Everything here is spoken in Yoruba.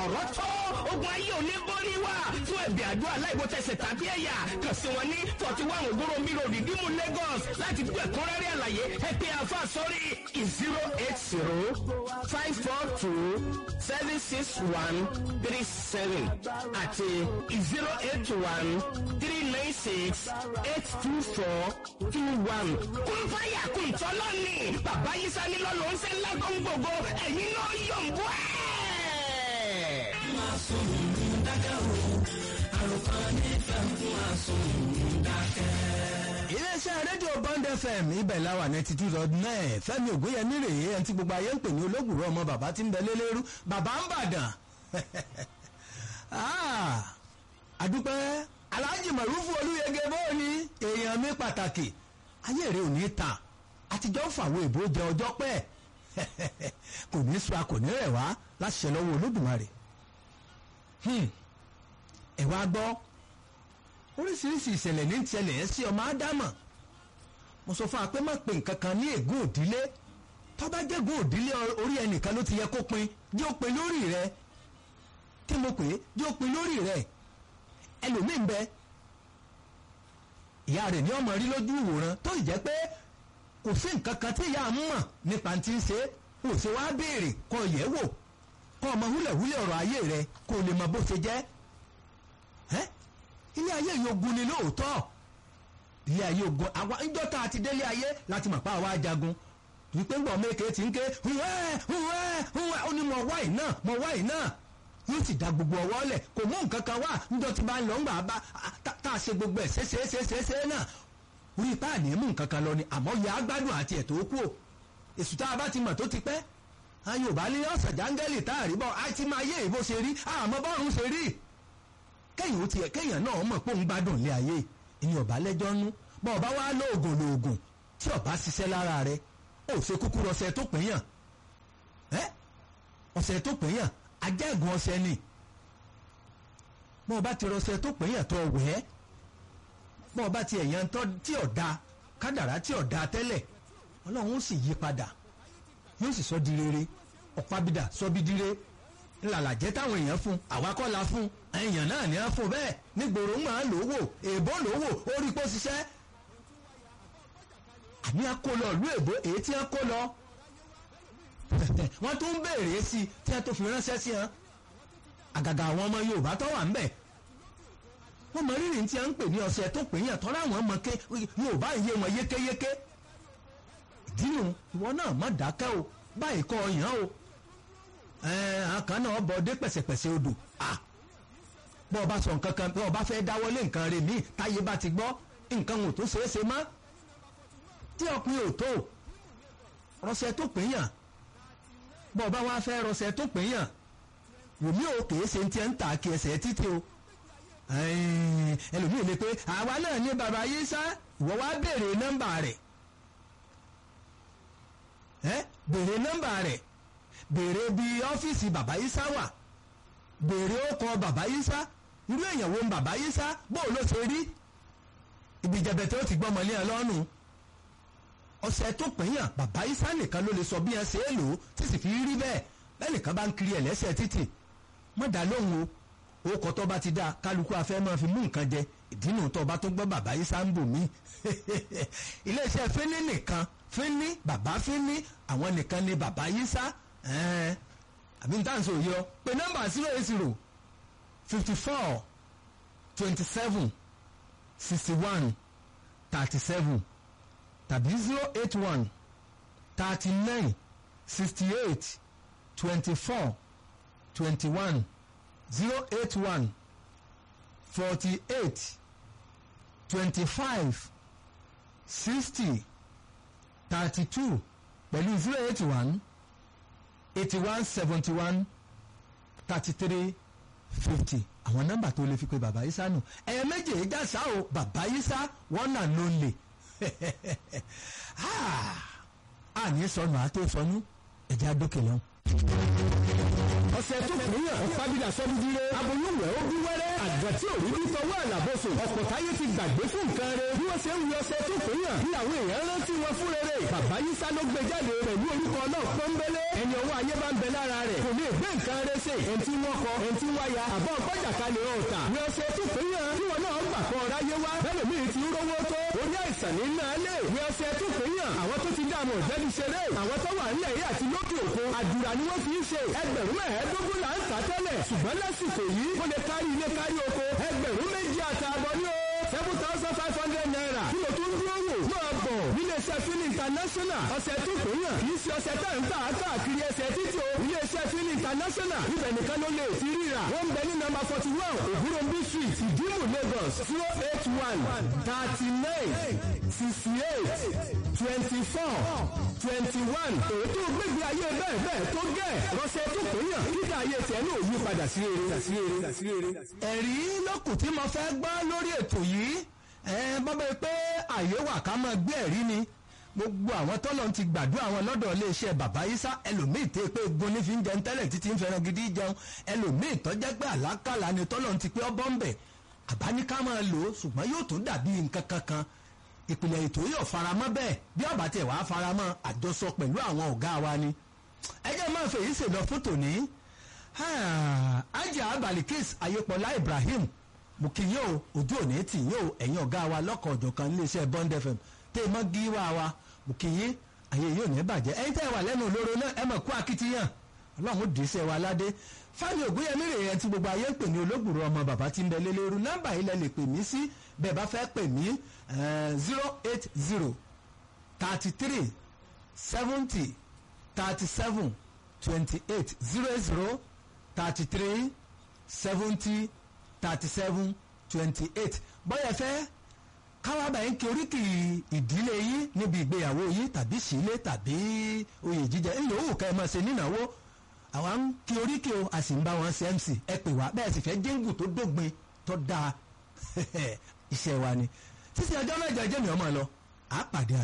ọ̀rọ̀ tó ogun ayé òní borí wa fún ẹ̀bì àdúrà láìwo tẹsẹ̀ tàbí ẹ̀yà kàn sí wọn ní forty one ògbóró miro rìdíìmù Lagos láti gbọ́ ẹ̀kúnrẹ́rẹ́ àlàyé ẹ pè àfa sórí zero eight zero five four two seven six one three seven àti zero eight one three nine six eight two four two one. kún fáyà kún tọ́lọ́ ni bàbá yìí sani lọ́lọ́ ń sẹ́ lágọ́n gbogbo ẹ̀yin náà yọ̀ ń bọ́ ẹ̀. máa sùn dákẹ́ o àròkọ nífẹ̀ẹ́ fún àsùn dákẹ́. iléeṣẹ́ rédíò bond fm ibẹ̀ láwà ninety two dot nine fẹ́mi ògúnyẹmí rèé ẹni tí gbogbo ayé ń pè ní olóògùrọ̀ ọmọ bàbá tí ń bẹ lélẹ́rú bàbá ń bàdàn àdúpẹ́ aláàjì mọ̀rúfù olúyege bóò ni èèyàn mi pàtàkì ayé rẹ̀ ò ní ta àtijọ́ ń fàwọn èbó jẹ ọjọ́ pẹ́ kò ní sọ a kò ní rẹ̀ wá láti ṣe lọ́wọ́ olódùmarè ẹ̀ wá gbọ́ oríṣiríṣi ìṣẹ̀lẹ̀ ní ìṣẹ̀lẹ̀ ẹ̀ sí ọmọ ádámà mo sọ fún wa pé má pe nǹkan kan ní ègún òdílé tó bá jẹ́ ègún òdílé orí ẹnìkan ló ti yẹ kó pin jẹ́ ó pin lórí rẹ kí mo pè é jẹ́ ó pin lórí rẹ ẹlòmíì ń bẹ ìyá rẹ̀ ní ọmọ rí lójú ìwòran tó sì jẹ́ pé kò sí nǹkan kan tí ìyá mọ̀ nípa ti ń ṣe kò sí wá béèrè kó yẹ̀ wò kó ọmọ húlẹ̀húlẹ̀ ọ̀rọ̀ ayé rẹ kó lè mọ bó ṣe jẹ́ ẹ́ ilé ayé yìí ogun ni lóòótọ́ ilé ayé ogun àwa ńjọ́ tá a ti délé ayé láti mọ̀ pé àwa ajagun wípé ń bọ̀ méke tí ń ké hùwẹ́ hùwẹ́ hùwẹ́ ó ní mo wá yìí náà mo wá yìí náà yóò sì da gbogbo ọwọ́ lẹ̀ kò mú nǹkan kan wá ńjọ́ tí bá ń lọ ńgbà bá tá a ṣe gbogbo ẹ̀ ṣeéṣeéṣeéṣe náà orí ipá àní mú nǹkan kan lọ ni àmọ́ ya gbádùn àti ẹ̀ tó kú o èsù tá a bá ti mọ̀ tó ti pẹ́ a Yorùbá ní ọ̀sán jángẹ́lì tá a rí bọ́ a ti máa yé ìbò ṣe rí àmọ́ bọ́ọ̀rùn ṣe rí kẹ́yìn ó tiẹ̀ kẹ́yìn náà mọ̀ pé òun gbádùn ilé ayé ìyẹn ọ̀bá lẹ́jọ́ nú bọ́ ọba wá lóògùn lóògùn tí ọba ṣiṣẹ́ lára rẹ ó ṣe kúkúrú ọṣẹ tó pín yàn ẹ́ ọṣẹ tó pín yàn ajẹ́gùn ọṣẹ ni bọ́ ọba ti rọṣẹ tó pín yàn tó wẹ̀ ẹ́ bọ́ ọba ti ẹ̀yàn tí ọ̀dà kádàrá tí ọ̀dà tẹ́lẹ̀ ọlọ́run ó sì yí padà yóò sì sọ di rere ọ̀pábídà sọ bí dire ńlàlàjẹ́ táwọn èèyàn fún àwa kọ́ la fún èèyàn náà ní á fún bẹ́ẹ̀ nígboro ń máa lò wò èèbó lò wò ó rí pọ́ ṣiṣẹ́ àní á kó lọ ìlú èbó èyí tí á kó lọ wọ́n tún ń béèrè sí i tí wọ́n tó fi ránṣẹ́ sí wọn àgàgà àwọn ọmọ Yorùbá tó wà ń bẹ̀ wọ́n mọ rírì tí a ń pè ní ọ̀sẹ̀ tó pè yàn tọ́lá àwọn ọmọ ké Yorùbá yé wọn yékéyéké ìdínú ìwọ náà má dákẹ́ o báyìí kọ́ ọyàn o àkàn náà bọ̀ dé pẹ̀sẹ̀pẹ̀sẹ̀ odò bọ́ ọ bá sọ nǹkan kan bọ́ ọ bá fẹ́ dáwọ́lé nǹkan rẹ̀ míì táyé bá ti gbọ́ nǹkan ò tó ṣeé ṣe mọ́ tí ọkùnrin ò tó rọṣẹ tó pè yàn bọ́ ọ bá wá fẹ́ rọṣẹ tó pè yàn wòmí ò kèé ṣe ti ń ta kí ẹsẹ̀ títí o ẹlòmíì lè pé àwa náà ní bàbá yìí sá ìwọ wá béèrè nọ́mbà rẹ̀ ẹ béèrè nọ́mbà rẹ̀ béèrè bí ọ́fíìsì bàbá yìí sá wà béèrè ọkọ̀ bàbá yìí sá irú èèyàn wo ń bàbá yìí sá bó ló ṣe rí ibi jẹbẹtẹ ó ti gbọ́ ọmọlé ẹ lọ́rùn ọ̀sẹ̀ tó pínyàn bàbá yìí sá nìkan ló lè sọ bí ẹ ṣe é lò ó tí sì fi rí bẹ́ẹ̀ bẹ́ẹ̀ nìkan bá ń kiri ẹ̀ lẹ́sẹ̀ títì mọ̀dà lóhùn o ó kọ́ tó bá ti dá kálukú afẹ́ máa fi mú nǹkan jẹ ìdínú tó bá tó gbọ́ bàbá yìí sá ń bò mí iléeṣẹ́ fínní nìkan fínní bàbá fínní àwọn nìkan ni bàbá yìí sá àbí n táǹsì òye ọ pé nọ́mbà zero eight zero fifty four twenty seven sixty one thirty seven tàbí zero eight one thirty nine sixty eight twenty four twenty one zero eight one forty eight twenty five sixty thirty two pẹ̀lú zero eight one eighty one seventy one thirty three fifty àwọn nọ́mbà tó lè fi pe bàbá yìí sánú ẹ̀yẹ méje ìjàsá o bàbá yìí sá one and only àní sọnù àti sọnù ẹ̀jẹ̀ àdókè lọ́hùn. ọ̀sẹ̀ tó kúnyàn ọ̀pábídà sọ́dúndínlé aboyúnwẹ̀ ó bí wẹ́rẹ́ àgbàtí òrí bí tọwọ́ àlàbọ̀sùn ọ̀pọ̀ táyé ti gbàgbé fún nǹkan rẹ̀ bí wọ́n ṣe ń wí ọ̀sẹ̀ tó kúnyàn ní àwọn èèyàn rántí wọn fún rere bàbá yísá ló gbé jáde pẹ̀lú orúkọ náà pọ́nbélé ẹni ọwọ́ ayé bá ń bẹ lára rẹ̀ kò lè gbé nǹkan rẹ̀ ṣe ẹni tí wọ́n kọ ẹni tí wáyà àbọ̀ gbọ́jàkalẹ̀ ọ̀tà wí ọ̀sẹ̀ tó kúnyàn tí wọn náà gbà kọ́ ráyé wá bẹ́ẹ̀ mi ti rówó tó orí àìsàn ní náà lè wí ọ̀sẹ̀ tó kúnyàn àwọn tó ti dààmú ọ̀jẹ́ni ṣeré àwọn tó wà nílẹ̀ yìí àti lókè òkun àdúrà ni wọ́n fi ń ṣe ẹgbẹ̀rún mẹ́ẹ̀ẹ́dógún là ń tà tẹ́lẹ̀ ṣùgbọ́n lásìkò yìí ó lè kárí ilé kárí oko ẹgbẹ̀rún méjì àtààbọ̀ ní o seven thousand five hundred naira tí mo tún dúró wò máa bọ̀ níléeṣẹ́ fílì international ọ̀sẹ̀ tó pè yàn kì í ṣe ọ̀sẹ̀ tá ń tà káàkiri ẹsẹ̀ títí o iléeṣẹ́ fílì international ibẹ̀ nìkan ló lè ti ríra wọ́n ń bẹ ní nọ́mbà forty one ògúnròmbí street ìdímù lagos zero eight one thirty nine sixty eight twenty four twenty one ètò gbégbé ayé bẹ́ẹ̀ bẹ́ẹ̀ tó gẹ̀ rọ́ṣẹ́ tó pè yàn kíkà ayé tiẹ̀ náà yí padà sí rere sí rere sí rere. ẹ̀rí lókùn tí mo fẹ́ gbọ́ lórí ètò yìí bọ́bá yìí pé àyè wà ká máa gbé ẹ̀rí ni gbogbo àwọn tọ́lọ̀ ti gbàdúrà wọn lọ́dọ̀ iléeṣẹ́ bàbá yísà ẹlòmíì tẹ́ pé gbóni fi ń jẹun tẹ́lẹ̀ títí ń fẹ́ràn gidi jẹun ẹlòmíì tọ́jẹ́ pé àlákàlà ni tọ́lọ̀ ti pé ọbọ̀ ń bẹ̀ àbáníká máa lò ó ṣùgbọ́n yóò tún dàbí nǹkan kankan ìpìlẹ̀ ètò yóò faramọ́ bẹ́ẹ̀ bí ọ̀bà tẹ̀ wá faramọ́ àjọsọ pẹ̀lú àwọn ọ̀gá wa ni ẹjẹ́ máa fèyí ṣèlọ fún tòní ajá balikis ayépọlá ibrahim mo kí yín o ojú òní tì yín o ẹ̀yin ọ̀gá wa lọ́kọ̀ ọ̀jọ̀kan iléeṣẹ́ bond fm tẹ́ ẹ mọ́ gíwá wa mo kí yín ayé yóò ní bàjẹ́ ẹ̀yin tẹ́ ẹ wà lẹ́nu olóró náà ẹ mọ̀ kú akitiyan ọlọ́run dì í sẹ́ wa ládé fáni ògúnyẹmí rè yẹn tí gbogbo ayé ń pè ní olóògbòrò ọmọ bàbá tí ń bẹ lélẹ́rú nọ́mbà yìí lẹ lè pè mí sí bẹ́ẹ̀ bá fẹ́ pè mí zero eight zero thirty three seventy thirty seven twenty eight zero eight zero thirty three seventy thirty seven twenty eight bọ́yẹ̀ fẹ́ káwá báyìí ń kí oríkì ìdílé yín níbi ìgbéyàwó yín tàbí sílé tàbí oyè jíjẹ ńlò òwò ká ẹ máa ṣe nínáwó àwa ń kí oríkì o a sì ń bá wọn ṣe mc ẹ pè wá bẹ́ẹ̀ sì fẹ́ jíǹgù tó dógbin tó dáa iṣẹ́ wa ni títí ọjọ́ mẹ́jọ jẹ́mi ọmọ lọ àá pàdé